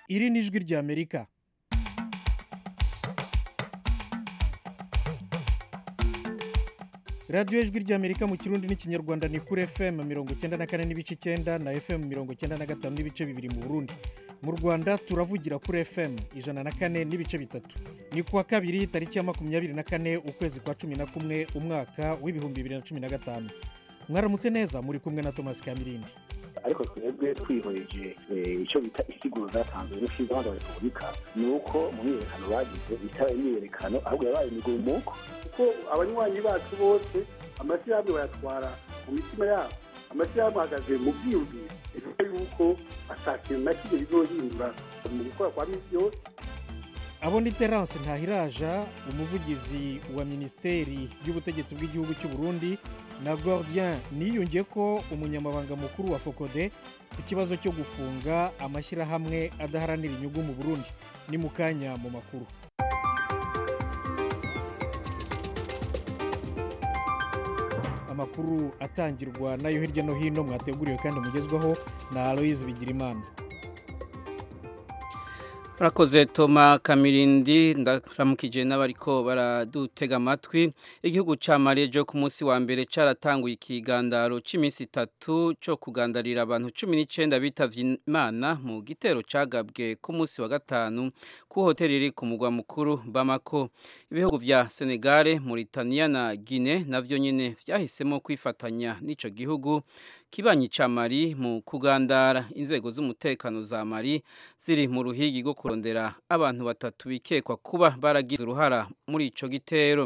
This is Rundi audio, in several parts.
iri ni ijwi ry'amerika radiyo ijwi ry'amerika mu kirundi n'ikinyarwanda ni kuri fm mirongo icyenda na kane n'ibice icyenda na fm mirongo icyenda na gatanu n'ibice bibiri mu burundi mu rwanda turavugira kuri fm ijana na kane n'ibice bitatu ni kuwa kabiri tariki ya makumyabiri na kane ukwezi kwa cumi na kumwe umwaka w'ibihumbi bibiri na cumi na gatanu mwaramutse neza muri kumwe na thomas kamirindi ariko twebwe twihweje icyo bita isiguro zatanzwe n'ushinzwe wa repubulika ni uko mu myiyerekano bagize bitaba imyiyerekano ahubwo yabaye imigumuko kuko abanywanyi bacu bose amashyirahamwe bayatwara mu mitima yabo amashyirahamwe ahagaze mu byiyumviro bivuga yuko atakintu na kimwe bizohindura mu gukora kwa minsi yose abo ni terance ntahiraja umuvugizi wa minisiteri y'ubutegetsi bw'igihugu cy'u Burundi na gordien niyungiye ko umunyamabanga mukuru wa fokode ku kibazo cyo gufunga amashyirahamwe adaharanira inyungu mu burundi ni mu kanya mu makuru amakuru atangirwa nayo hirya no hino mwateguriwe kandi mugezwaho na aloyizi bigirimana Rakoze Toma Kamirindi ndaramukije n'abariko baradutega amatwi igihugu ca Mali jo ku munsi wa mbere caratanguye ikigandaro c'imisi itatu co kugandarira abantu 19 bitavye Imana mu gitero cagabwe ku munsi wa gatanu ku hoteli iri ku mugwa mukuru Bamako ibihugu vya Senegal Mauritania na Guinea navyo nyene vyahisemo kwifatanya n'ico gihugu kibanyi ca Mali mu kugandara inzego z'umutekano za Mali ziri mu ruhigi rwo kurondera abantu batatu bikekwa kuba baragize uruhara muri ico gitero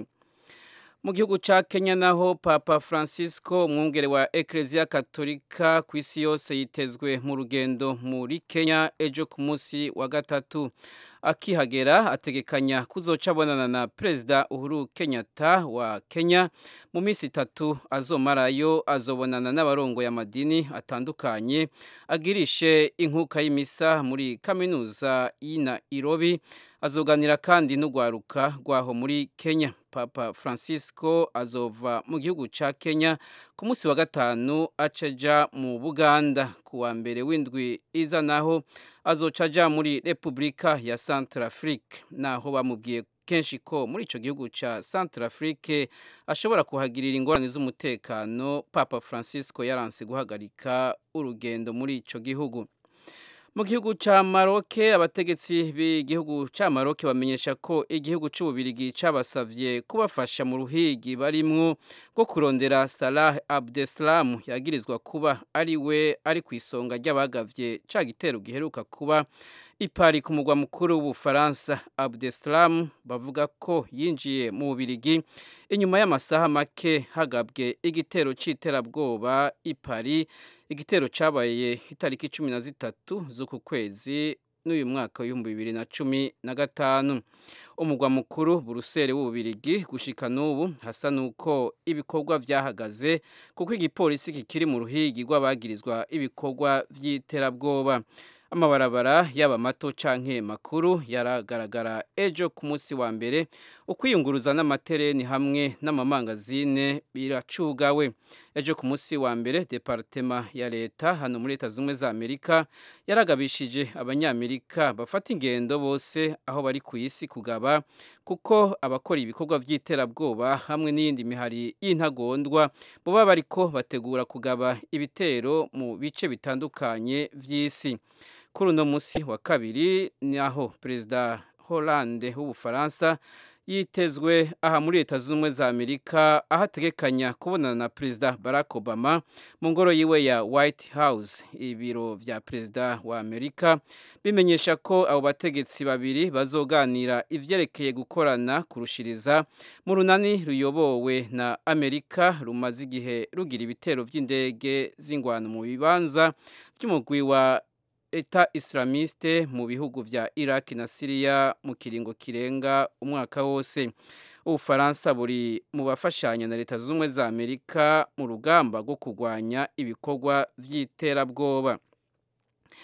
mu gihugu ca Kenya naho Papa Francisco umwungere wa Ecclesia Katolika ku isi yose yitezwe mu rugendo muri Kenya ejo ku munsi wa gatatu akihagera ategekanya kuzoca abonana na Perezida Uhuru Kenyatta wa Kenya mu minsi itatu azomarayo azobonana n'abarongoye amadini atandukanye agirishe inkuka y'imisa muri kaminuza y'i Nairobi azoganira kandi n'urwaruka rwaho muri Kenya Papa Francisco azova mu gihugu ca Kenya ku munsi wa gatanu acaja mu Buganda ku wa mbere w'indwi iza naho azoca aja muri Republika ya Centrafrique naho bamubwiye kenshi ko muri ico gihugu ca Centrafrique ashobora kuhagirira ingorane z'umutekano Papa Francisco yaranse guhagarika urugendo muri ico gihugu mu gihugu ca Maroc abategetsi b'igihugu ca Maroc bamenyesha ko igihugu c'ububirigi cabasavye kubafasha mu ruhigi barimwo rwo kurondera Salah Abdeslam yagirizwa kuba ari we ari ku isonga ry'abagavye ca gitero giheruka kuba ipari ku mugwa mukuru w'ubufaransa Abdeslam bavuga ko yinjiye mu bubirigi inyuma y'amasaha make hagabwe igitero c'iterabwoba ipari igitero cabaye itariki cumi na zitatu z'uku kwezi n'uyu mwaka w'ibihumbi bibiri na cumi na gatanu umugwa mukuru buruseli w'ububirigi gushika n'ubu hasa n'uko ibikorwa vyahagaze kuko igipolisi kikiri mu ruhigi rw'abagirizwa ibikorwa vy'iterabwoba amabarabara yaba mato canke makuru yaragaragara ejo ku munsi wa mbere ukwiyunguruza n'amatereni hamwe n'amamangazine biracugawe ejo ku munsi wa mbere departema ya leta hano muri leta zumwe za amerika yaragabishije abanyamerika bafata ingendo bose aho bari ku isi kugaba kuko abakora ibikorwa by'iterabwoba hamwe n'iyindi mihari y'intagondwa boba bariko bategura kugaba ibitero mu bice bitandukanye vy'isi kuri uno munsi wa kabiri ni aho perezida Hollande w'ubufaransa yitezwe aha muri leta z'ubumwe za amerika aho ategekanya kubonana na perezida barack obama mu ngoro yiwe ya white house ibiro vya perezida wa amerika bimenyesha ko abo bategetsi babiri bazoganira ivyerekeye gukorana kurushiriza mu runani ruyobowe na amerika rumaze igihe rugira ibitero vy'indege z'ingwano mu bibanza vy'umugwi wa eta islamiste mu bihugu vya Iraq na Syria mu kiringo kirenga umwaka wose ubufaransa buri mu bafashanya na leta z'ubumwe za Amerika mu rugamba rwo kurwanya ibikorwa vy'iterabwoba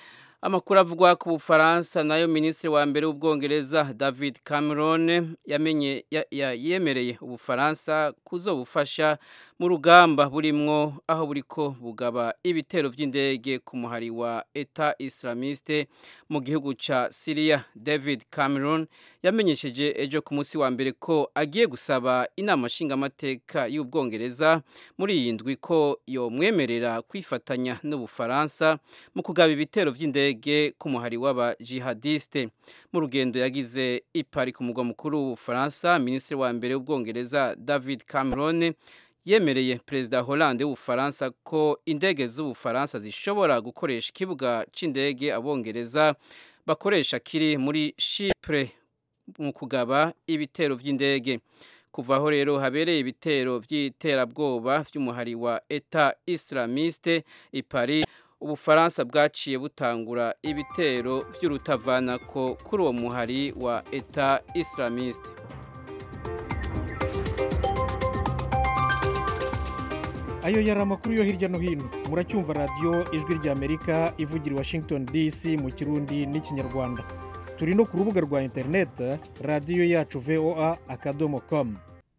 amakuru avugwa ku bufaransa nayo minisitiri wa mbere w'ubwongereza david cameron yamenye yemereye ubufaransa kuzobufasha mu rugamba burimwo aho buriko bugaba ibitero by'indege ku muhari wa eta islamiste mu gihugu ca siriya david cameron yamenyesheje ejo ku munsi wa mbere ko agiye gusaba inama nshingamateka y'ubwongereza muri iyi ndwi ko yomwemerera kwifatanya n'ubufaransa mu kugaba ibitero by'indege ku muhari w'aba jihadiste mu rugendo yagize ipari ku mugwa mukuru w'ubufaransa minisitiri wa mbere w'ubwongereza david cameron yemereye perezida Hollande w'ubufaransa ko indege z'ubufaransa zishobora gukoresha ikibuga cy'indege abongereza bakoresha kiri muri Chypre mu kugaba ibitero by'indege kuva aho rero habereye ibitero by'iterabwoba by'umuhari wa Eta Islamiste i Paris ubufaransa bwaciye butangura ibitero by'urutavanako kuri uwo muhari wa Eta Islamiste ayo yari amakuru yo hirya no hino muracyumva radiyo ijwi ry'amerika ivugira i washington dc mu kirundi n'ikinyarwanda turi no ku rubuga rwa interineti radiyo yacu voa akadomo komu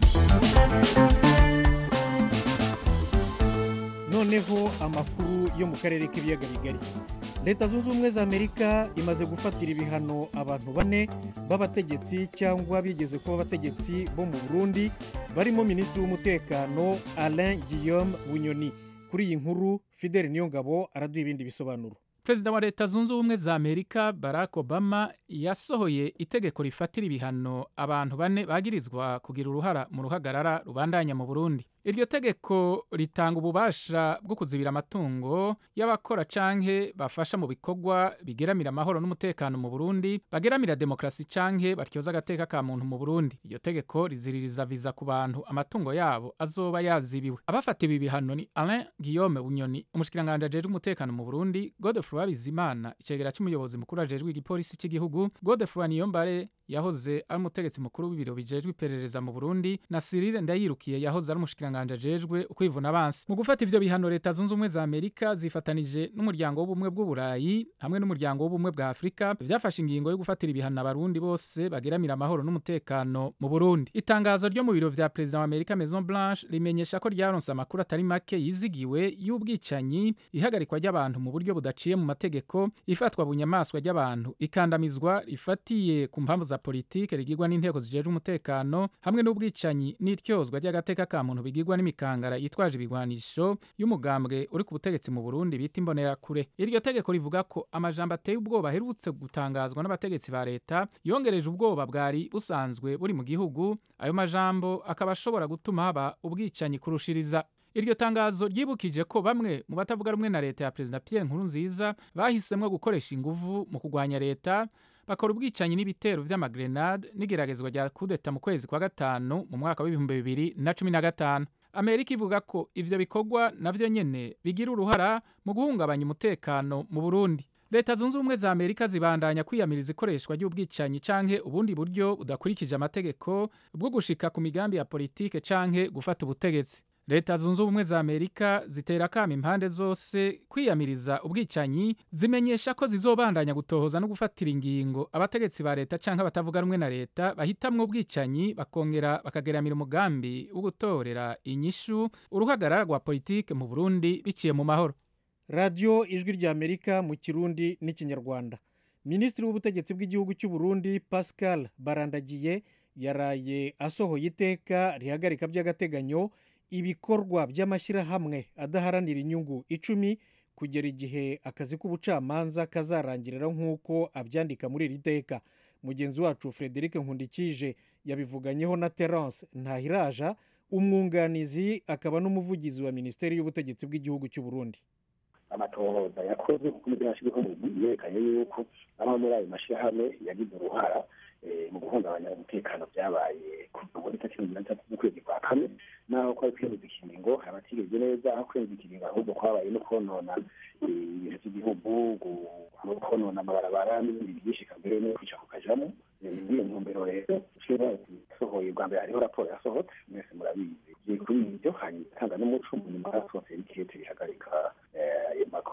noneho amakuru yo mu karere k'ibiyaga bigari leta zunze ubumwe za amerika imaze gufatira ibihano abantu bane b'abategetsi cyangwa bigeze kuba abategetsi bo mu burundi barimo minisitiri w'umutekano alain guillaume bunyoni kuri iyi nkuru fidel niyongabo araduha ibindi bisobanuro perezida wa leta zunze ubumwe za amerika barack obama yasohoye itegeko rifatira ibihano abantu bane bagirizwa kugira uruhara mu ruhagarara rubandanya mu burundi iryo tegeko ritanga ububasha bwo kuzibira amatungo y'abakora canke bafasha mu bikorwa bigeramira amahoro n'umutekano mu burundi bageramira demokarasi canke batyoza agateka ka muntu mu burundi iryo tegeko riziririza viza ku bantu amatungo yabo azoba yazibiwe abafatiwe ibihano ni alain guillaume bunyoni umushikiranganji ajejwe umutekano mu burundi godefroy bizimana icegera c'umuyobozi mukuru ajejwe igipolisi cy'igihugu godefroy niyombare yahoze ari umutegetsi mukuru w'ibiro bijejwe iperereza mu burundi na cyril ndayirukiye yahoze ari umushikiranganji ajejwe ukwivuna abansi mu gufata ivyo bihano leta zunze ubumwe za amerika zifatanije n'umuryango w'ubumwe bw'uburayi hamwe n'umuryango w'ubumwe bwa afurika vyafashe ingingo yo gufatira ibihano abarundi bose bageramira amahoro n'umutekano mu burundi itangazo ryo mu biro vya perezida wa amerika maison blanche rimenyesha ko ryaronse amakuru atari make yizigiwe y'ubwicanyi ihagarikwa ry'abantu mu buryo budaciye mu mategeko ifatwa bunyamaswa ry'abantu ikandamizwa rifatiye ku mpamvu za politike rigirwa n'inteko zijejwe umutekano hamwe n'ubwicanyi n'ityozwa ry'agateka ka muntu bigirwa n'imikangara yitwaje ibigwanisho y'umugambwe uri ku butegetsi mu Burundi bita imbonerakure iryo tegeko rivuga ko amajambo ateye ubwoba aherutse gutangazwa n'abategetsi ba leta yongereje ubwoba bwari busanzwe buri mu gihugu ayo majambo akaba ashobora gutuma haba ubwicanyi kurushiriza iryo tangazo ryibukije ko bamwe mu batavuga rumwe na leta ya perezida Pierre Nkurunziza bahisemwo gukoresha inguvu mu kugwanya leta bakora ubwicanyi n'ibitero vy'amagrenade n'igeragezwa rya kudeta mu kwezi kwa gatanu mu mwaka w'ibihumbi bibiri na cumi na gatanu amerika ivuga ko ivyo bikorwa navyo nyene bigira uruhara mu guhungabanya umutekano mu burundi leta zunze ubumwe za amerika zibandanya kwiyamiriza ikoreshwa ry'ubwicanyi canke ubundi buryo budakurikije amategeko bwo gushika ku migambi ya politike canke gufata ubutegetsi leta zunze ubumwe za amerika zitera kama impande zose kwiyamiriza ubwicanyi zimenyesha ko zizobandanya gutohoza no gufatira ingingo abategetsi ba leta canke abatavuga rumwe na leta bahitamwo ubwicanyi bakongera bakageramira umugambi wo gutorera inyishu uruhagarara rwa politike mu burundi biciye mu mahoro radiyo ijwi rya amerika mu kirundi n'ikinyarwanda minisitiri w'ubutegetsi bw'igihugu cy'u Burundi pascal barandagiye yaraye asohoye iteka rihagarika by'agateganyo ibikorwa by'amashyirahamwe adaharanira inyungu icumi kugera igihe akazi k'ubucamanza kazarangirira nk'uko abyandika muri iri teka mugenzi wacu frederic nkundikije yabivuganyeho na terence ntahiraja umwunganizi akaba n'umuvugizi wa minisiteri y'ubutegetsi bw'igihugu cy'u Burundi amatohoza yakoze kuko imibiri yashyizweho yerekanye yuko amwe muri ayo mashyirahamwe yagize uruhara mu guhungabanya umutekano byabaye kuva muri tariki mirongo itandatu z'ukwezi kwa kane naho kwari kwemeza ikiringo abatigeze neza aho kwemeza ikiringo ahubwo kwabaye no konona ibintu by'igihugu no konona amabarabara n'ibindi byinshi kambere no kwica ku kajamo muri iyo ntumbero rero yasohoye bwa mbere hariho raporo yasohotse mwese murabizi kuri ibyo hanyuma itanga n'umuco nyuma yasohotse n'ikete bihagarika ayo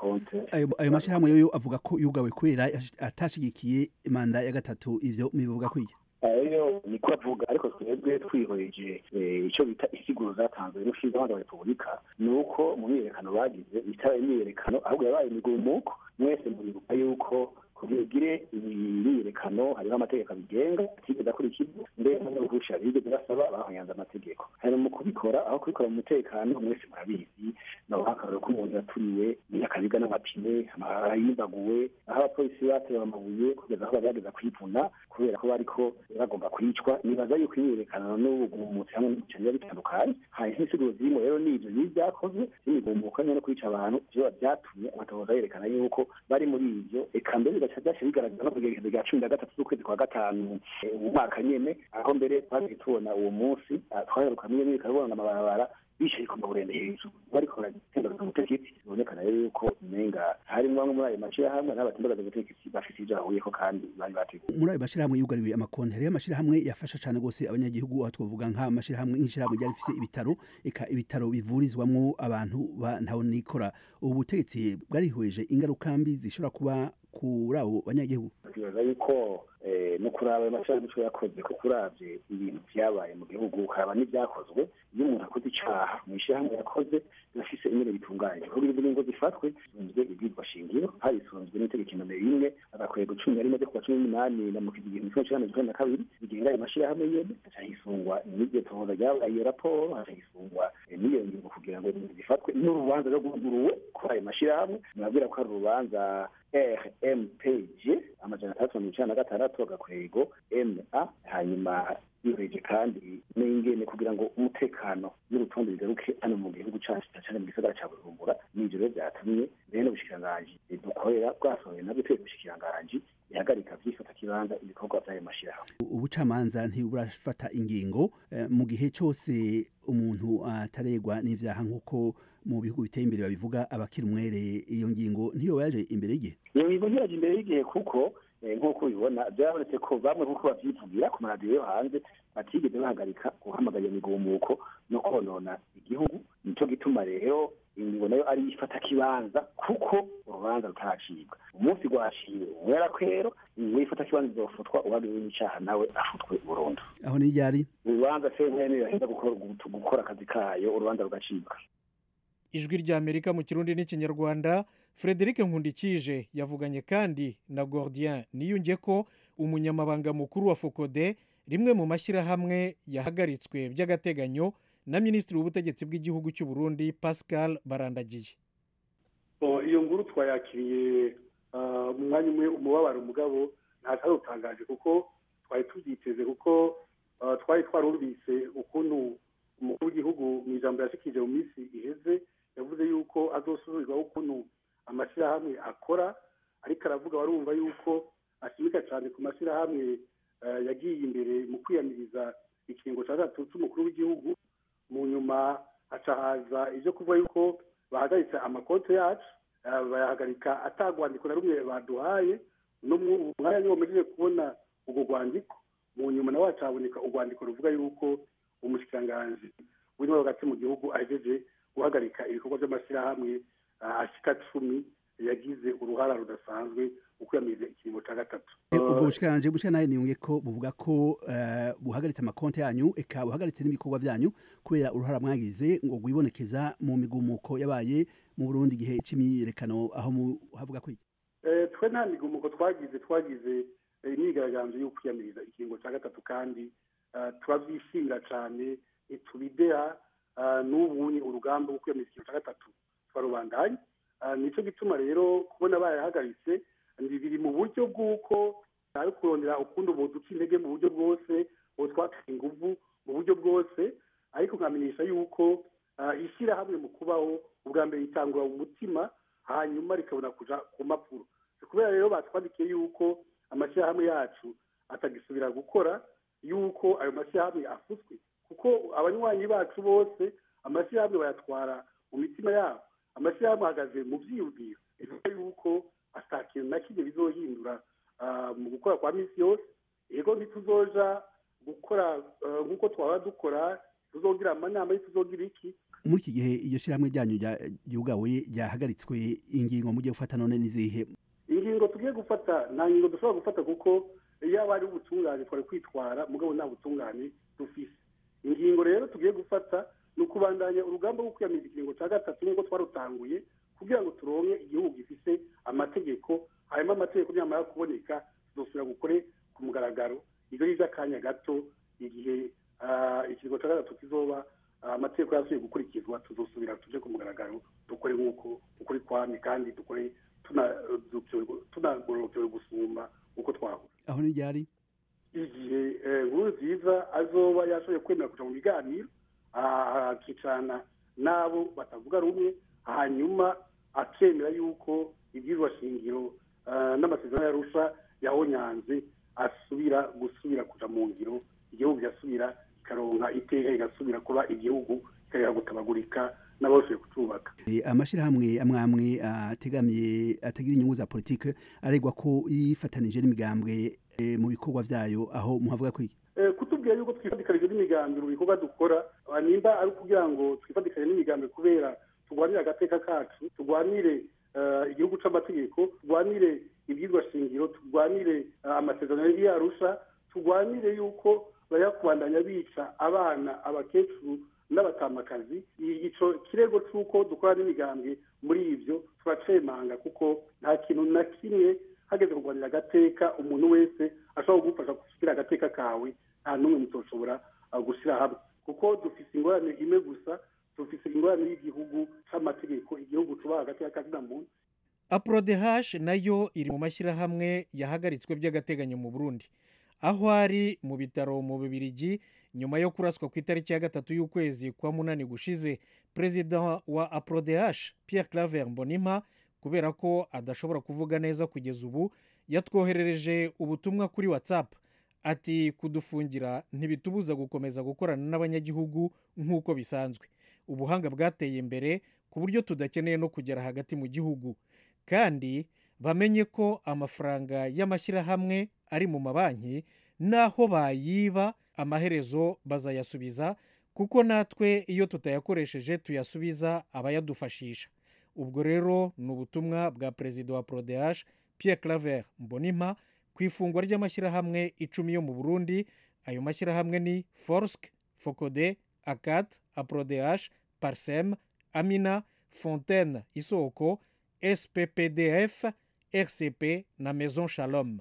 amakonte ayo ayo mashyirahamwe yo avuga ko yugawe kubera atashigikiye manda ya gatatu ivyo mivuga kwiki ayo niko avuga ariko twebwe twihoreje icyo bita isiguro zatanzwe n'ushinzwe wa repubulika ni uko mu myiyerekano bagize bitaba imyiyerekano ahubwo yabaye imigumuko mwese muribuka yuko kugira ugire imyiyerekano hariho amategeko abigenga atigeze akurikizwa mbere n'uruhusha bigeze basaba bahonyanze amategeko hari mu kubikora aho kubikora mu mutekano mwese murabizi naho akararo k'umuntu yaturiwe akabiga n'amapine yimbaguwe aho abapolisi batewe amabuye kugeza aho bagerageza kwivuna kubera ko bariko bagomba kwicwa nibaza yuko imyiyerekano n'ubugumutsi hamwe n'ibicano biba bitandukanye hari nk'insiguro zirimo rero n'ivyo bibi vyakozwe n'imigumuko nyene no kwica abantu vyoba vyatumye amatohoza yerekana yuko bari muri ivyo eka mbere bigaca vyaca bigaragara no kugerekezo rya cumi na gatatu z'ukwezi kwa gatanu mu mwaka nyene aho mbere twagiye tubona uwo munsi twaheruka mwe n'ibikabona amabarabara bicaye ku maburende hejuru bariko baratembagaza ubutegetsi bibonekana rero yuko umenga harimwo bamwe muri ayo mashirahamwe n'abatembagaza ubutegetsi bafise ivyo bahuriyeko kandi bari bateguye muri ayo mashirahamwe yugariwe amakonti hariyo amashirahamwe yafasha cane gose abanyagihugu aho twovuga nk'amashirahamwe nk'ishirahamwe ryari rifise ibitaro eka ibitaro bivurizwamwo abantu ntaho nikora ubu butegetsi bwarihweje ingaruka mbi zishobora kuba kuri abo banyagihugu twibaza yuko no kuraba ayo mashirahamwe ico yakoze ko kuravye ibintu vyabaye mu gihugu ukaba n'ivyakozwe iyo umuntu akoze icaha mu ishirahamwe yakoze birafise ingene bitunganye kuko izo ngo zifatwe zisunzwe ibwirwa shingiro harisunzwe n'itegeko nomero rimwe agakwego cumi na rimwe ryo kuwa cumi n'umunani na mukizi igihumbi kimwe cumi cumi na kabiri bigenga ayo mashirahamwe nyene haca hisungwa n'iryo tohoza ryabaye iyo raporo haca hisungwa n'iyo ngingo kugira ngo zifatwe n'urubanza rwaguruwe kuri ayo mashirahamwe nababwira ko hari urubanza rmpg amajana atandatu mirongo icenda na gatandatu agakwego ma hanyuma bireje kandi n'ingene kugira ngo umutekano n'urutonde bigaruke hano mu gihugu cacu cane mu gisagara ca bujumbura n'ivyo rero vyatumye bene ubushikiranganji dukorera bwasohoye nabwo twebwe ubushikiranganji ihagarika vyifata kibanza ibikorwa vy'ayo mashirahamwe ubucamanza ntiburafata ingingo mu gihe cose umuntu ataregwa n'ivyaha nk'uko mu bihugu biteye imbere babivuga abakiri umwere iyo ngingo ntiyo yaje imbere y'igihe iyo ngingo ntiyaje imbere y'igihe kuko nk'uko ubibona byabonetse ko bamwe nk'uko bavyivugira ku maradiyo yo hanze batigeze bahagarika guhamagara iyo migumuko no konona igihugu nico gituma rero ingingo nayo ari ifata kibanza kuko urubanza rutaracibwa umunsi rwaciwe umwera kwero ingingo y'ifata kibanza izofutwa uwagiriwe n'icaha nawe afutwe burundu aho ni ryari urubanza sentene iraheza gukora akazi kayo urubanza rugacibwa ijwi rya amerika mu kirundi n'ikinyarwanda frederic nkundikije yavuganye kandi na gordien niyunge ko umunyamabanga mukuru wa fokode rimwe mu mashyirahamwe yahagaritswe by'agateganyo na minisitiri w'ubutegetsi bw'igihugu cy'u burundi pascal barandagiye iyo nguru twayakiriye mu mwanya umwe umubabaro umugabo ntatarutangaje kuko twari tubyiteze kuko twari twarumvise ukuntu umukuru w'igihugu mu ijambo yashikije mu minsi iheze yavuze yuko azosubizwaho ukuntu amashyirahamwe akora ariko aravuga warumva yuko ashimika cyane ku mashyirahamwe yagiye imbere mu kwiyamiriza ikiringo cya gatatu cy'umukuru w'igihugu mu nyuma haca haza ibyo kuvuga yuko bahagaritse amakonti yacu bayahagarika atagwandiko na rumwe baduhaye umwanya niwo mugiye kubona urwo rwandiko mu nyuma nawe haca haboneka urwandiko ruvuga yuko umushikiranganji w'intwaro hagati mu gihugu ahejeje guhagarika ibikorwa by'amashyirahamwe ashika cumi yagize uruhara rudasanzwe mu kwiyamiriza ikiringo cya gatatu ubwo bushikiranje bushika nawe niyunge ko buvuga ko buhagaritse amakonti yanyu eka buhagaritse n'ibikorwa byanyu kubera uruhara mwagize ngo rwibonekeza mu migumuko yabaye mu burundi igihe c'imyiyerekano aho havuga ko iki twe nta migumuko twagize twagize imyigaragambyo yo kwiyamiriza ikiringo cya gatatu kandi turabyishimira cyane ntitubideha n'ubunye urugamba rwo kwiyamiriza ikiringo cya gatatu twarubandanye nicyo gituma rero kubona bayahagaritse biri mu buryo bw'uko ari kurondera ukundi ubu duca intege mu buryo bwose ubu twateye ingufu mu buryo bwose ariko nkamenyesha yuko ishyirahamwe mu kubaho ubwa mbere ritangura umutima hanyuma rikabona kuja ku mpapuro kubera rero batwandikiye yuko amashyirahamwe yacu atagisubira gukora yuko ayo mashyirahamwe afutswe kuko abanywanyi bacu bose amashyirahamwe bayatwara mu mitima yabo amashyirahamwe ahagaze mu byiyumviro bivuga yuko ata kintu na kimwe bizohindura mu gukora kwa minsi yose yego ntituzoja gukora nk'uko twaba dukora tuzogira amanama tuzogira iki muri iki gihe iryo shyirahamwe ryanyu ryugawe ryahagaritswe ingingo mugiye gufata none n'izihe ingingo tugiye gufata nta ngingo dushobora gufata kuko iyo ari ubutungane twari kwitwara mugabo nta butungane dufise ingingo rero tugiye gufata ni ukubandanya urugamba rwo kwiyamiriza ikiringo cya gatatu nk'uko twarutanguye kugira ngo turonke igihugu gifise amategeko hanyuma amategeko nyamara kuboneka tuzosubira gukore ku mugaragaro ibyo ni iby'akanya gato igihe ikiringo cya gatatu kizoba amategeko yasubiye gukurikizwa tuzosubira tuje ku mugaragaro dukore nk'uko ukuri kwami kandi dukore tunagorokewe gusumba uko twahura aho ni ryari igihe nkuru nziza azoba yashoboye kwemera kuja mu biganiro akicarana n'abo batavuga rumwe hanyuma akemera yuko ibyirwa shingiro n'amasezerano yarusha yahonyanze asubira gusubira kuja mu ngiro igihugu kigasubira ikaronka iteka igasubira kuba igihugu kikareka gutabagurika n'abashoboye kucubaka amashyirahamwe amwe amwe ategamiye atagira inyungu za politike aregwa ko yifatanije n'imigambwe mu bikorwa vyayo aho muhavuga kwiki kutubwira yuko twifatikanije n'imigambi mu bikorwa dukora nimba ari ukugira ngo twifatikanye n'imigambi kubera turwanire agateka kacu turwanire igihugu c'amategeko turwanire ibyirwa shingiro turwanire amasezerano yarusha turwanire yuko bayakubandanya bica abana abakecuru n'abatamakazi ico kirego c'uko dukora n'imigambi muri ivyo turacemanga kuko nta kintu na kimwe hageze kurwanira agateka umuntu wese ashobora kugufasha gushyira agateka kawe nta n'umwe mutoshobora gushyira hamwe kuko dufise ingorane imwe gusa dufise ingorane y'igihugu c'amategeko igihugu cubaha agateka kazina muntu aprodehash nayo iri mu mashyirahamwe yahagaritswe by'agateganyo mu burundi aho ari mu bitaro mu bubirigi nyuma yo kuraswa ku itariki ya gatatu y'ukwezi kwa munani gushize perezida wa aprodehash pierre claver mbonimpa kubera ko adashobora kuvuga neza kugeza ubu yatwoherereje ubutumwa kuri whatsapp ati kudufungira ntibitubuza gukomeza gukorana n'abanyagihugu nk'uko bisanzwe ubuhanga bwateye imbere ku buryo tudakeneye no kugera hagati mu gihugu kandi bamenye ko amafaranga y'amashyirahamwe ari mu mabanki n'aho bayiba amaherezo bazayasubiza kuko natwe iyo tutayakoresheje tuyasubiza abayadufashisha ubwo rero ni ubutumwa bwa perezida wa prodehash pierre claver mbonimpa ku ifungwa ry'amashyirahamwe icumi yo mu burundi ayo mashyirahamwe ni forsk focode acat aprodehash parsem amina fontaine isoko sppdf rcp na maison shalom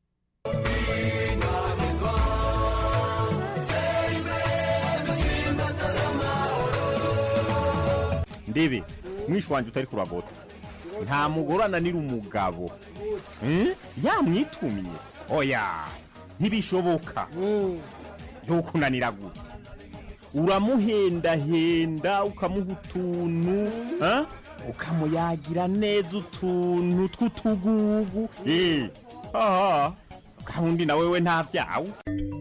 ndebe mwishi wanjye utari kuragota nta mugore ananira umugabo yamwitumye oya ntibishoboka ntukunanira gutya uramuhendahenda ukamuha utuntu ukamuyagira neza utuntu tw'utugugu aha kandi na wewe nta byawe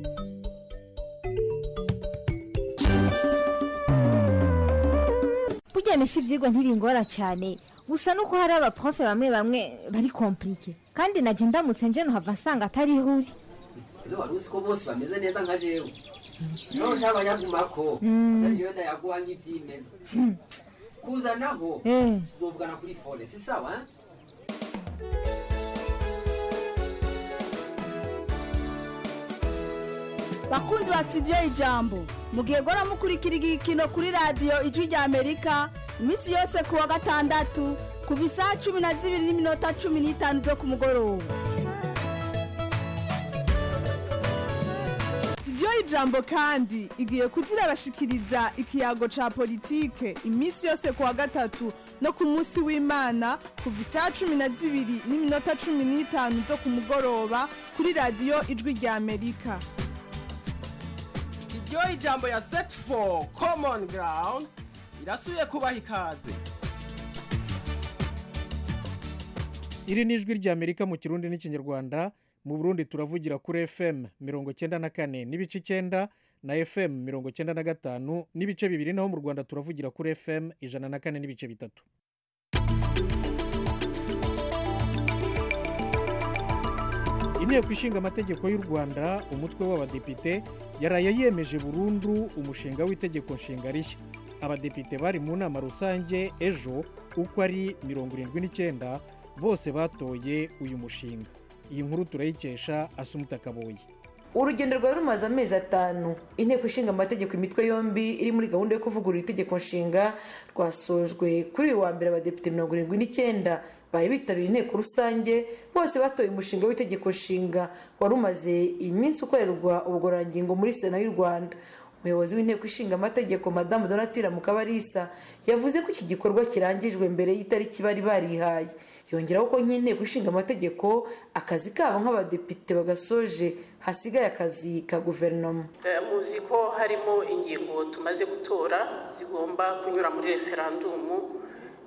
burya misi ibyigwa ntibingora cyane gusa nuko hari abaprofe bamwe bamwe bari komplike kandi najya ndamutse nje nuhava nsanga atari ihuri ino wari uzi ko bose bameze neza nka jewe niba ushaka abanyagumako ariyo ndayaguha nk'ibyimeza kuzanaho uzovugana kuri fone si sawa bakunzi ba sitidiyo ijambo mugihe gora mukurikira igikino kuri radiyo ijwi rya amerika iminsi yose ku wa gatandatu kuva isaha cumi na zibiri n'iminota cumi n'itanu zo ku mugoroba sitidiyo ijambo kandi igiye kuzirabashikiriza ikiyago ca politike iminsi yose ku wa gatatu no ku munsi w'imana kuva isaha cumi na zibiri n'iminota cumi n'itanu zo ku mugoroba kuri radiyo ijwi rya amerika iryo ijambo ya set for common ground irasubiye kubaha ikaze iri ni ijwi rya amerika mu kirundi n'ikinyarwanda mu burundi turavugira kuri fm mirongo cyenda na kane n'ibice icyenda na fm mirongo cyenda na gatanu n'ibice bibiri naho mu rwanda turavugira kuri fm ijana na kane n'ibice bitatu inteko ishinga amategeko y'u rwanda umutwe w'abadepite yaraye yemeje burundu umushinga w'itegeko nshinga rishya abadepite bari mu nama rusange ejo uko ari mirongo irindwi n'icyenda bose batoye uyu mushinga iyi nkuru turayikesha asumuta kaboye urugendo rwari rumaze amezi atanu inteko ishinga amategeko imitwe yombi iri muri gahunda yo kuvugurura itegeko nshinga rwasojwe kuri uyu wa mbere abadepite mirongo irindwi n'icyenda bari bitabiriye inteko rusange bose batoye umushinga w'itegeko nshinga wari umaze iminsi ukorerwa ubugororangingo muri sena y'u rwanda umuyobozi w'inteko ishinga amategeko madamu donatira mukabarisa yavuze ko iki gikorwa kirangijwe mbere y'itariki bari barihaye yongeraho ko nk'inteko ishinga amategeko akazi kabo nk'abadepite bagasoje hasigaye akazi ka guverinoma muzi ko harimo ingingo tumaze gutora zigomba kunyura muri referandumu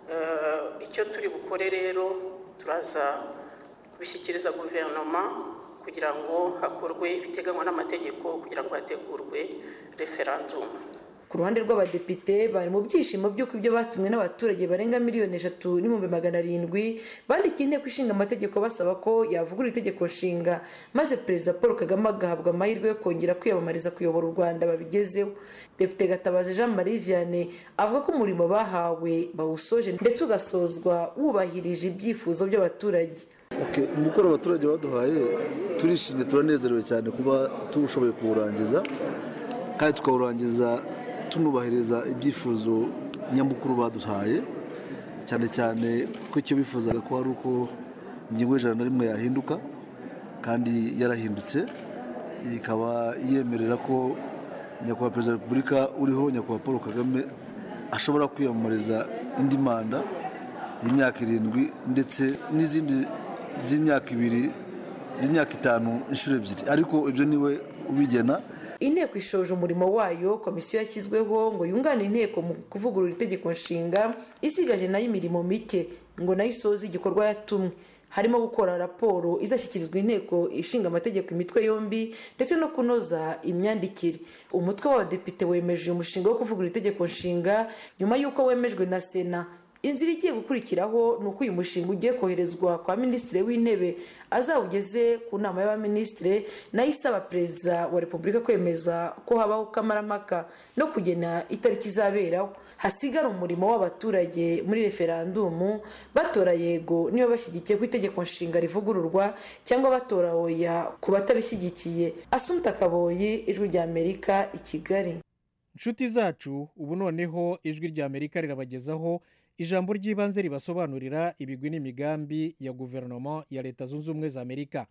icyo turi bukore rero turaza kubishyikiriza guverinoma kugira ngo hakorwe ibiteganywa n'amategeko kugira ngo hategurwe referandumu ku ruhande rw'abadepite bari mu byishimo by'uko ibyo batumwe n'abaturage barenga miliyoni eshatu n'ibihumbi magana arindwi bandikiye inteko ishinga amategeko basaba ko yavugurura itegeko nshinga maze perezida paul kagame agahabwa amahirwe yo kongera kwiyamamariza kuyobora u rwanda babigezeho depite gatabazi jean marie vianney avuga ko umurimo bahawe bawusoje ndetse ugasozwa wubahirije ibyifuzo by'abaturage umukoro abaturage baduhaye turishimye turanezerewe cyane kuba tushoboye kuwurangiza kandi tukawurangiza tunubahiriza ibyifuzo nyamukuru baduhaye cyane cyane ko icyo bifuzaga ko ari uko ingingo y'ijana na rimwe yahinduka kandi yarahindutse ikaba yemerera ko nyakubahwa perezida wa repubulika uriho nyakubahwa paul kagame ashobora kwiyamamariza indi manda y'imyaka irindwi ndetse n'izindi z'imyaka ibiri z'imyaka itanu inshuro ebyiri ariko ibyo niwe ubigena inteko ishoje umurimo wayo komisiyo yashyizweho ngo yunganire inteko mu kuvugurura itegeko nshinga isigaje nayo imirimo mike ngo nayo isoze igikorwa yatumwe harimo gukora raporo izashyikirizwa inteko ishinga amategeko imitwe yombi ndetse no kunoza imyandikire umutwe w'abadepite wemeje uyu mushinga wo kuvugurura itegeko nshinga nyuma y'uko wemejwe na sena inzira igiye gukurikiraho ni uko uyu mushinga ugiye koherezwa kwa minisitiri w'intebe azawugeze ku nama y'abaminisitiri nayo isaba perezida wa repubulika kwemeza ko habaho kamarampaka no kugena itariki izaberaho hasigara umurimo w'abaturage muri referandumu batora yego niba bashyigikiye ko itegeko nshinga rivugururwa cyangwa batora oya ku batabishyigikiye asumuta kaboyi ijwi rya amerika i kigali inshuti zacu ubu noneho ijwi rya amerika rirabagezaho ijambo ry'ibanze ribasobanurira ibigwi n'imigambi ya guverinoma ya leta zunze ubumwe za amerika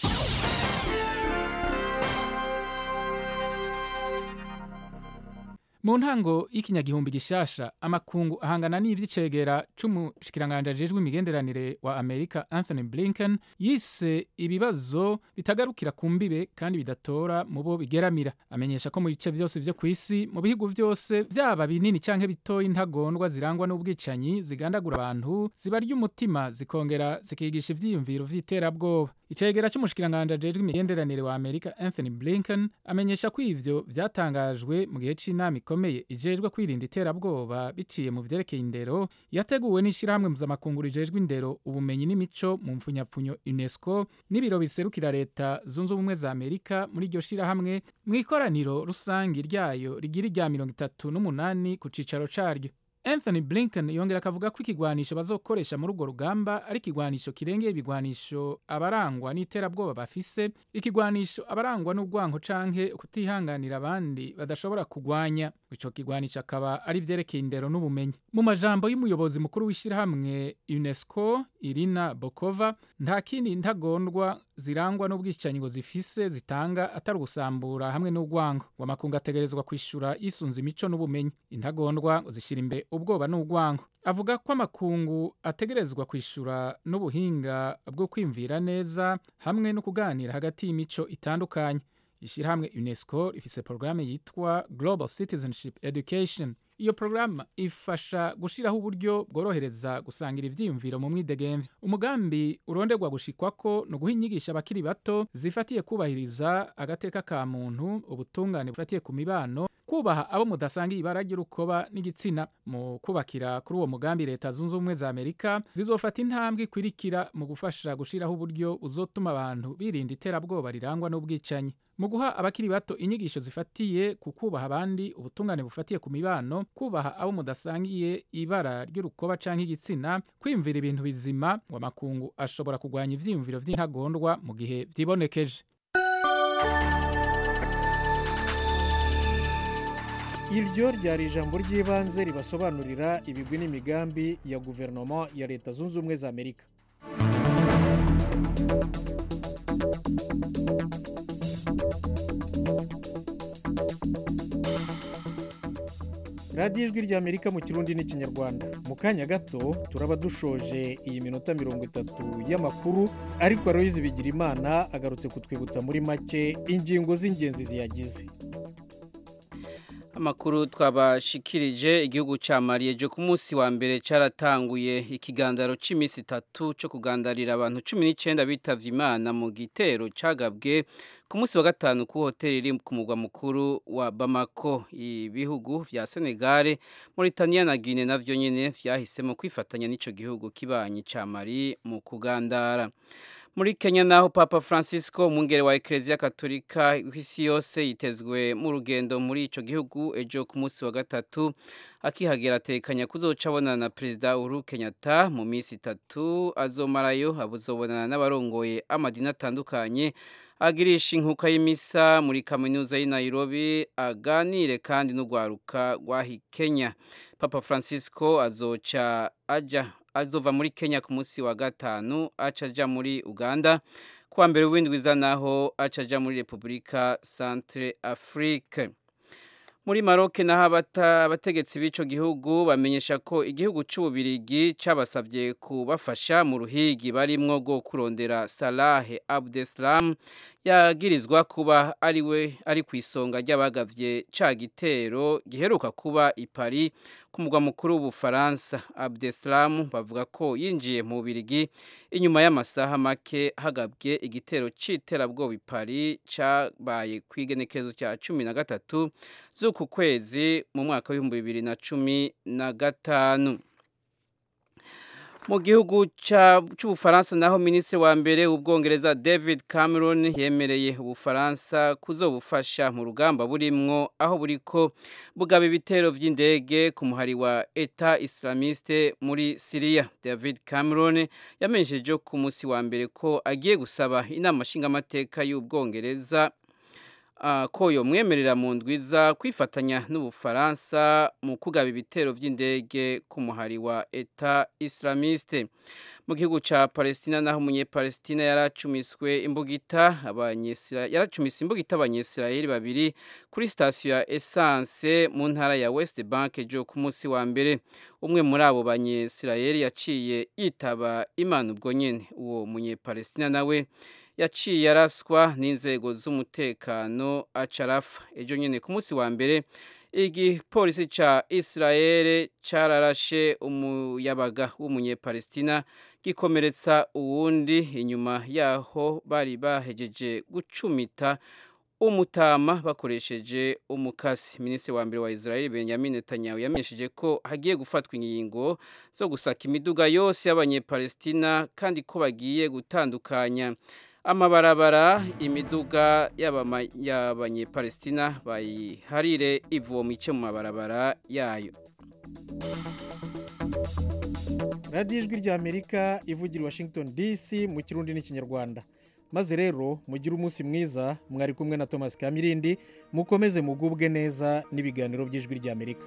mu ntango y'ikinyagihumbi gishasha amakungu ahangana n'ivy'icegera c'umushikiranganje ajejwe imigenderanire wa amerika anthony blinken yise ibibazo bitagarukira ku mbibe kandi bidatora mu bo bigeramira amenyesha ko mu bice vyose vyo kw'isi mu bihugu vyose vyaba binini canke bitoya intagondwa zirangwa n'ubwicanyi zigandagura abantu zibarya umutima zikongera zikigisha ivyiyumviro vy'iterabwoba icegera c'umushikiranganje ajejwe imigenderanire wa amerika anthony blinken amenyesha ko ivyo vyatangajwe mu gihe c'inama ikomeye ijejwe kwirinda iterabwoba biciye mu vyerekeye indero yateguwe n'ishirahamwe mpuzamakungu rijejwe indero ubumenyi n'imico mu mfunyapfunyo unesco n'ibiro biserukira leta zunze ubumwe za amerika muri iryo shirahamwe mu ikoraniro rusangi ryayo rigira irya mirongo itatu n'umunani ku cicaro caryo anthony blinken yongera akavuga ko ikigwanisho bazokoresha muri urwo rugamba ari ikigwanisho kirengeye ibigwanisho abarangwa n'iterabwoba bafise ikigwanisho abarangwa n'urwanko canke kutihanganira abandi badashobora kugwanya ico kigwanisho akaba ari vyerekeye indero n'ubumenyi mu majambo y'umuyobozi mukuru w'ishirahamwe unesco irina bokova nta kindi ntagondwa zirangwa n'ubwicanyi ngo zifise zitanga atari ugusambura hamwe n'urwango ngo amakungu ategerezwa kwishura yisunze imico n'ubumenyi intagondwa ngo zishira imbere ubwoba n'urwango avuga ko amakungu ategerezwa kwishura n'ubuhinga bwo kwimvira neza hamwe no kuganira hagati y'imico itandukanye ishyirahamwe unesco rifise porogaramu yitwa global citizenship education iyo porogaramu ifasha gushyiraho uburyo bworohereza gusangira ivyiyumviro mu mwidegemvye umugambi uronderwa gushikwako ni uguha inyigisho abakiri bato zifatiye kubahiriza agateka ka muntu ubutungane bufatiye ku mibano kubaha abo mudasangiye ibara ry'urukoba n'igitsina mu kubakira kuri uwo mugambi leta zunze ubumwe za amerika zizofata intambwe ikwirikira mu gufasha gushyiraho uburyo buzotuma abantu birinda iterabwoba rirangwa n'ubwicanyi mu guha abakiri bato inyigisho zifatiye ku kubaha abandi ubutungane bufatiye ku mibano kubaha abo mudasangiye ibara ry'urukoba canke igitsina kwiyumvira ibintu bizima ngo amakungu ashobora kurwanya ivyiyumviro vy'intagondwa mu gihe vyibonekeje iryo ryari ijambo ry'ibanze ribasobanurira ibigwi n'imigambi ya guverinoma ya leta zunze ubumwe za amerika radiyo ijwi rya amerika mu kirundi n'ikinyarwanda mu kanya gato turaba dushoje iyi minota mirongo itatu y'amakuru ariko aroyizi bigira imana agarutse kutwibutsa muri make ingingo z'ingenzi ziyagize amakuru twabashikirije igihugu cya mariye ejo ku munsi wa mbere cyaratanguye ikigandaro cy'iminsi itatu cyo kugandarira abantu cumi n'icyenda bitavye imana mu gitero cyagabwe ku munsi wa gatanu ku hoteli iri ku mugwa mukuru wa bamako ibihugu vya senegare mauritania na guine navyo nyene vyahisemo kwifatanya n'ico gihugu kibanyi ca mari mu kugandara muri kenya naho papa francisco umwungere wa ekereziya katolika w'isi yose yitezwe mu rugendo muri ico gihugu ejo ku munsi wa gatatu akihagera atekanya kuzoca abonana na perezida uhuru kenyatta mu minsi itatu azomarayo abuzobonana n'abarongoye amadini atandukanye agirisha inkuka y'imisa muri kaminuza y'i nairobi aganire kandi n'urwaruka rwahi kenya papa francisco azoca aja azova muri kenya ku munsi wa gatanu aca aja muri uganda kuwa mbere w'indwiza naho aca aja muri repubulika centre afrique muri maroke naho abategetsi b'ico gihugu bamenyesha ko igihugu c'ububirigi cabasavye kubafasha mu ruhigi barimwo rwo kurondera salahe abdeslam yagirizwa kuba ari we ari ku isonga ry'abagavye ca gitero giheruka kuba i Paris ku mugwa mukuru w'ubufaransa abdeslam bavuga ko yinjiye mu bubirigi inyuma y'amasaha make hagabwe igitero c'iterabwoba i Paris cabaye kw'igenekerezo cya cumi na gatatu z'uku kwezi mu mwaka w'ibihumbi bibiri na cumi na gatanu mu gihugu cy'ubufaransa naho minisitiri wa mbere w'ubwongereza david cameron yemereye ubufaransa kuzobufasha mu rugamba burimwo aho buriko bugaba ibitero by'indege ku muhari wa eta islamiste muri siriya david cameron yamenyesheje ku munsi wa mbere ko agiye gusaba inama nshingamateka y'ubwongereza ko yomwemerera mu ndwiza kwifatanya n'ubufaransa mu kugaba ibitero by'indege ku muhari wa eta islamiste mu gihugu cya palestina naho umunyepalestina yaracumiswe imbugita yaracumise imbugita abanyesirayeli babiri kuri sitasiyo ya esanse mu ntara ya west bank ejo ku munsi wa mbere umwe muri abo banyesirayeli yaciye yitaba imana ubwo nyine uwo munyepalestina nawe yaciye araswa n'inzego z'umutekano acarafa ejo nyine ku munsi wa mbere igipolisi ca israel cararashe umuyabaga w'umunyepalestina gikomeretsa uwundi inyuma yaho bari bahejeje gucumita umutama bakoresheje umukasi minisitiri wa mbere wa israel benjamin netanyahu yamenyesheje ko hagiye gufatwa ingingo zo gusaka imiduga yose y'abanyepalestina kandi ko bagiye gutandukanya amabarabara imiduga y'abanyepalestina bayiharire ivomo ice mu mabarabara yayo radiyo ijwi rya amerika ivugira washington dc mu kirundi n'ikinyarwanda maze rero mugire umunsi mwiza mwari kumwe na thomas kamirindi mukomeze mugubwe neza n'ibiganiro by'ijwi rya amerika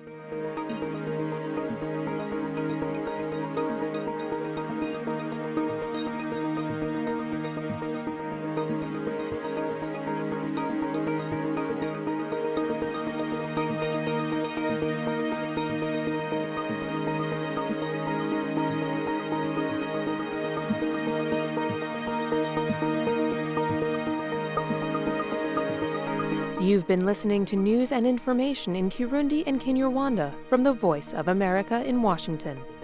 You've been listening to news and information in Kirundi and Kinyarwanda from the Voice of America in Washington.